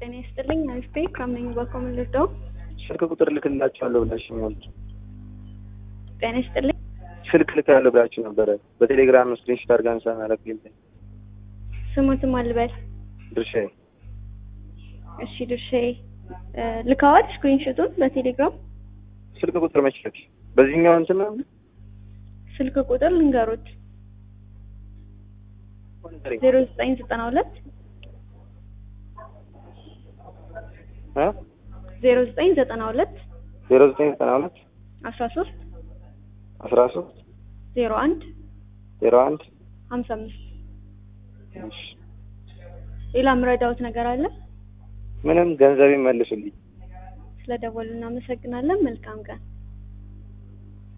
ጤና ይስጥልኝ። አሪፍ ከምን በኮምን ልርዳው? ስልክ ቁጥር ልክላችኋለሁ ብላችሁኛል። ጤና ይስጥልኝ። ስልክ ልካለሁ ብላችሁ ነበረ። በቴሌግራም ስክሪንሾት አድርጋ አንሳ ላክልኝ። ስሙትም አልበል። ድርሻዬ እሺ ድርሻዬ ልካዋል። ስክሪንሾቱን በቴሌግራም ስልክ ቁጥር መች ልክ በዚህኛው እንትን ነው ስልክ ቁጥር ልንገሩት ዜሮ ዘጠኝ ዘጠና ሁለት እ ዜሮ ዘጠኝ ዘጠና ሁለት ዜሮ ዘጠኝ ዘጠና ሁለት አስራ ሶስት አስራ ሶስት ዜሮ አንድ ዜሮ አንድ ሀምሳ አምስት እሺ ሌላ ምረዳውት ነገር አለ? ምንም ገንዘብ መልሱልኝ። ስለደወሉ እናመሰግናለን። መልካም ቀን